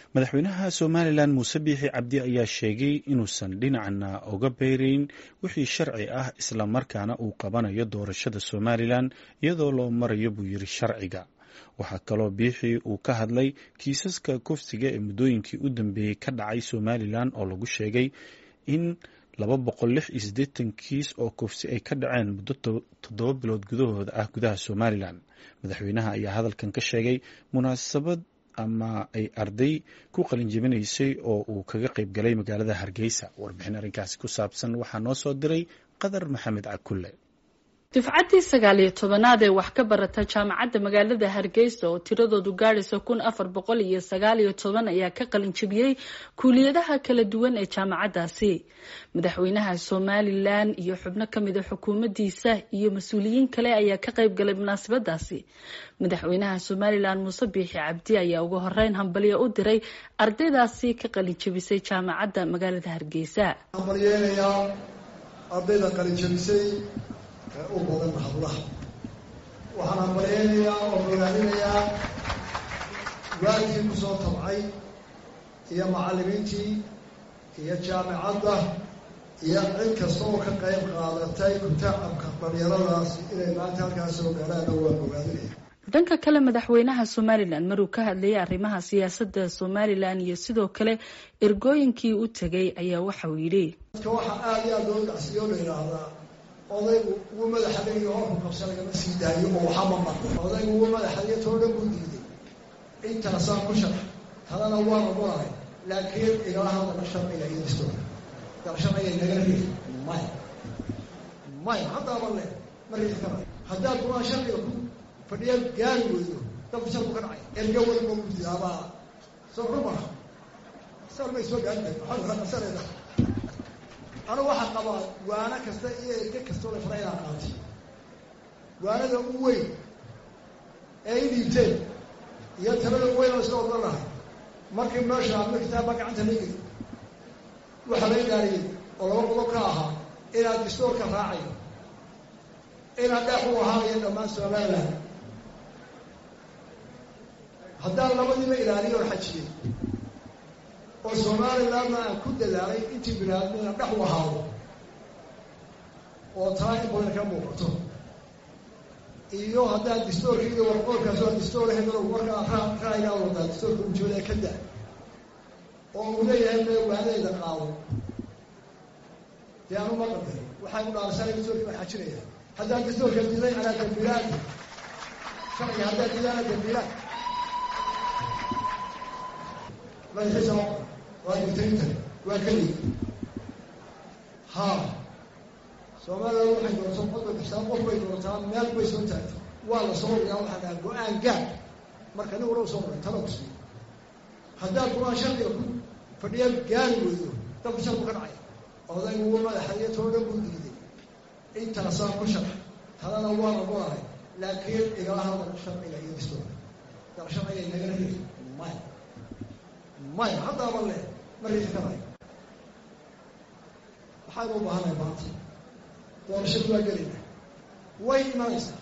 madaxweynaha somalilan muuse biixi cabdi ayaa sheegay inuusan dhinacna oga beyrayn wixii sharci ah islamarkaana uu qabanayo doorashada somalilan iyadoo loo marayo buu yiri sharciga waxaa kaloo biixi uu ka hadlay kiisaska kufsiga ee muddooyinkii u dambeeyey ka dhacay somalilan oo lagu sheegay in laba boqol lix iyo siddeetan kiis oo kufsi ay ka dhaceen muddo toddoba bilood gudahooda ah gudaha somalilan madaxweynaha ayaa hadalkan ka sheegay munaasabad ama ay arday ku qalin jebinaysay oo uu kaga qayb galay magaalada hargeysa warbixin arrinkaasi ku saabsan waxaa noo soo diray qadar maxamed cakulle dufcaddii sagaal iyo tobanaad ee wax ka barata jaamacadda magaalada hargeysa oo tiradoodu gaadhaysa kun afar boqol iyo sagaal iyo toban ayaa ka qalin jebiyey kuuliyadaha kala duwan ee jaamacaddaasi madaxweynaha somalilan iyo xubno kamida xukuumaddiisa iyo mas-uuliyiin kale ayaa ka qayb galay munaasabadaasi madaxweynaha somalilan muuse biixi cabdi ayaa ugu horeyn hambalyo u diray ardaydaasi ka qalin jebisay jaamacadda magaalada hargeysa u badan hablaha waxaan hambalyeynayaa oo ogaaninayaa waalkii kusoo tabcay iyo macallimiintii iyo jaamicadda iyo cid kasta oo ka qayb qaadatay kutaacabka dhalinyaradaasi inay maanta halkaas soo gaaraanna waan ogaadinaya dhanka kale madaxweynaha somalilan maruu ka hadlayay arrimaha siyaasadda somalilan iyo sidoo kale ergooyinkii u tegay ayaa waxauu yidhi dadka waxaa aada iyo aada loo gacsiyo la yidhaahdaa odaygu ugu madaxadayo horku qabsa lagama sii daayo oo waxama maqo odaygu ugu madaxadayo too dhan buu diiday intaasaan ku sharax talana waan ogolahay laakiin igala hadala sharciga iyo dastoorka gal sharciga nagala riix maya maya haddaaba le ma riixi karayo haddaad kuwaa sharciga ku fadhiya gaari weydo dalku sharku ka dhacay erga walba udidaabaa soo rumaha sar may soo gaari kar waxaa qabsanayda anu waxaa qabaa waano kasta iyo erge kastoo la fara inaa qaatay waanada u weyn ee i dhiibteen iyo talada u weyn oo isla odhan lahay markii meesha adma kitaabba gacanta laigeli waxaa laga gaariyey oo laba qodob ka ahaa inaad distoorka raacayo inaad dheex u ahaanayo dhammaan somaliland haddaan labadiiba ilaaliyo oo xajiyey oo somalilandna aan ku dadaalay intii binaadmina dhex u ahaado oo taa in badan ka muuqato iyo haddaan distoorkaiyo warqoolkaas waa distoor hebelo markaa ra ra'yigaa wadaa distoorka ujeeda ka da oo uu leeyahay me waanayda qaado dee anu ma qadar waxay u dhaarsanay distoorkii baan xajinaya haddaan distoorka diday anaa dambiilaadi sharciga haddaan didaana dambiilaad madaxiisa waa digtaynta waa keliya ha soomaliland waxay doonto qodba kastaa qof bay doontaa meel bay soo taagtay waa la soo riyaa waxaa dhaha go-aan gaad marka nin wala soo ray talo kusiiyo haddaad kuwaa sharciga ku fadhiya gaari weydo dalku sharku ka dhacay odaygu uu madaxayo too dhan buu diiday intaasaan ku sharax talana waan ogolahay laakiin igala hadal sharciga iyo distoorka gal sharciga nagala riix maya maya haddaaba le ma riixi karayo waxaynu u baahanahay maanta doorashadu waa gelina way imanaysaa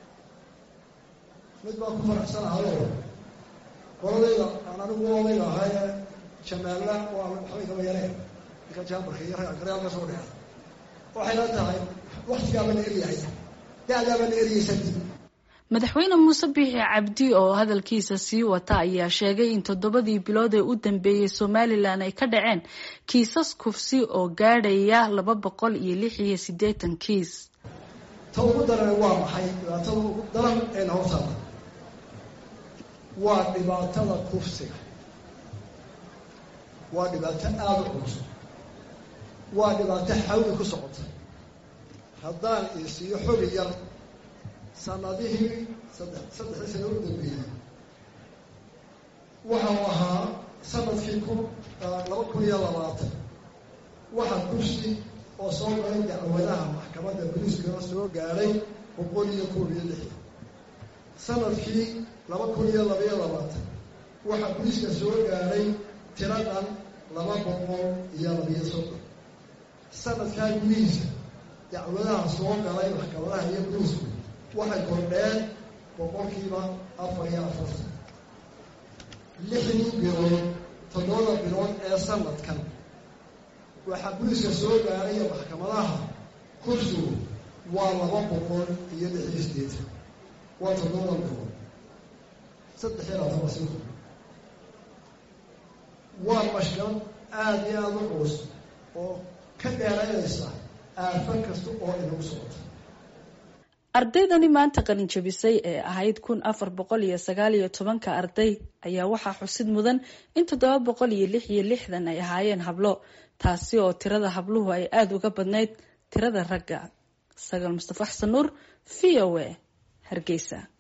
mid baa ku faraxsanahayo qoladayda aan anigu odayga ahaye jamaalla waa waxbay kaba yareen ninka jaamarka iyo garyaal ka soo dheera waxay la tahay waktigaaba la eryahaya da-daaba la eryaysanti madaxweyne muuse biixi cabdi oo hadalkiisa sii wata ayaa sheegay in toddobadii bilood ee u dambeeyey somalilan ay ka dhaceen kiisas kufsi oo gaadhaya laba boqol iyo lix iyo siddeetan kiis ta ugu daran waa maxay dhibaatada ugu daran een hortaada waa dhibaatada kufsiga waa dhibaato aada u culus waa dhibaato xawli ku socota haddaan isiiyo xogi yar sanadihii saddex saddexdii sana u dambeeyey waxau ahaa sanadkii kun laba kun iyo labaatan waxaa kursi oo soo galay dacwadaha maxkamadda boliiskana soo gaadhay boqol iyo koob iyo lixdan sanadkii laba kun iyo laba iyo labaatan waxaa boliiska soo gaadhay tiradan laba boqol iyo labiyo soddon sanadkaa gudihiisa dacwadaha soo galay maxkamadaha iyo boliisku waxay kordheen boqolkiiba afar iyo afartan lixdii bilood toddobada bilood ee sanadkan waxaa buliska soo gaaraya maxkamadaha kursigu waa laba boqol iyo lix iyo sideetan waa toddobada bilood saddex iyo labaatan wasi waa mashkalad aada iyo aada u culus oo ka dheeraynaysa aafan kasta oo inagu socoto ardaydani maanta qalin jabisay ee ahayd kun afar boqol iyo sagaal iyo tobanka arday ayaa waxaa xusid mudan in toddoba boqol iyo lix iyo lixdan ay ahaayeen hablo taasi oo tirada habluhu ay aada uga badnayd tirada ragga sagaal mustafa xasan nuur v o a hargeysa